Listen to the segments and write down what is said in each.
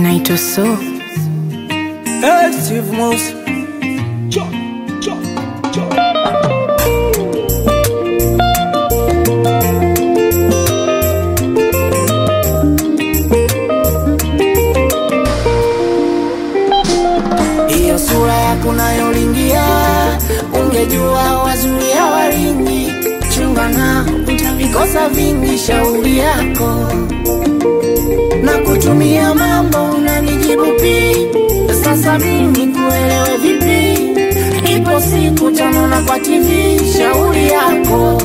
anaitwa So. Hey, Steve Mouse. Hiyo sura yako nayolingia, ungejua wazuri hawaringi. Chunga na utavikosa vingi, shauri yako na kutumia mambo unanijibu pi. Sasa mimi kuelewe vipi? Ipo siku tanona kwa TV, shauri yako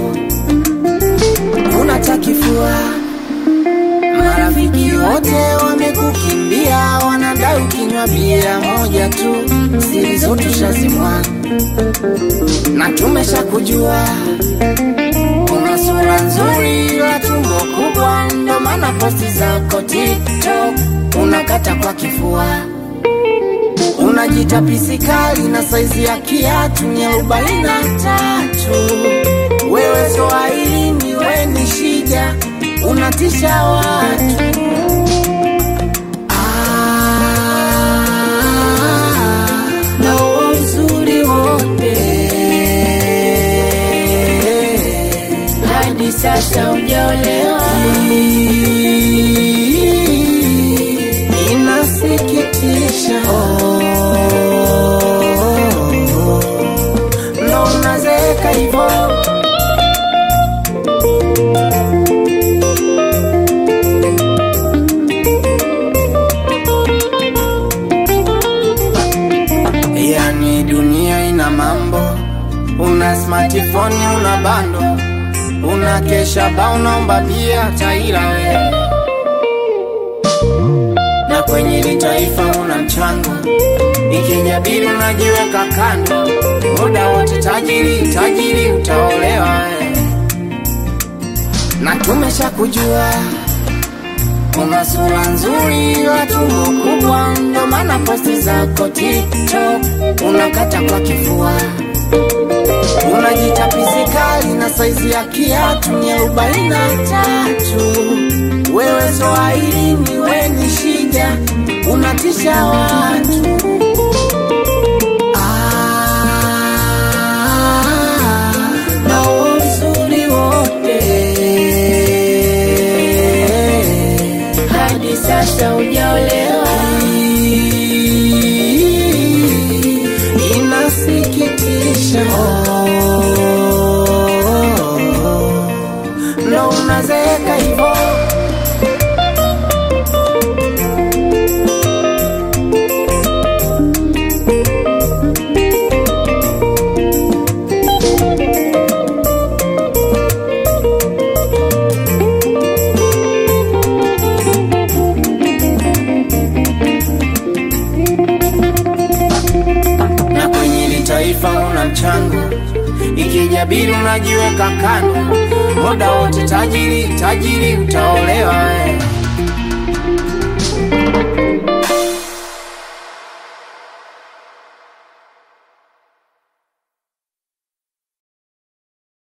unatakifua Marafiki wote wamekukimbia, wanadai ukinywa bia moja tu, siri zote ushazimwa na tumesha kujua. Una sura nzuri la tumbo kubwa, ndo maana posti zako TikTok unakata kwa kifua. Unajita pisikali na saizi ya kiatu ni arobaini na tatu. Wewe Swahilini, we ni shida, unatisha watu. Ah, na huo uzuri wote hadi sasa hujaolewa. Inasikitisha, ndo unazeeka hivyo. Yani dunia ina mambo, una smartphone, una bando, una kesha ba, unaomba bia taira wewe, na kwenye hili taifa una mchango, ikijabili unajiweka kando, muda wote tajiri tajiri, utaolewa wewe, na tumesha kujua Una sura nzuri la tumbo kubwa, ndo maana posti zako TikTok unakata kwa kifua. Unajita pisikali na saizi ya kiatu ni arobaini na tatu. Wewe Swahilini, we ni shida, unatisha watu. Ah, na huo uzuri wote hadi sasa hujaolewa. Inasikitisha, ndo unazeeka hivyo. na kwenye hili taifa una mchango, ikijabili unajiweka kando, muda wote tajiri tajiri, utaolewa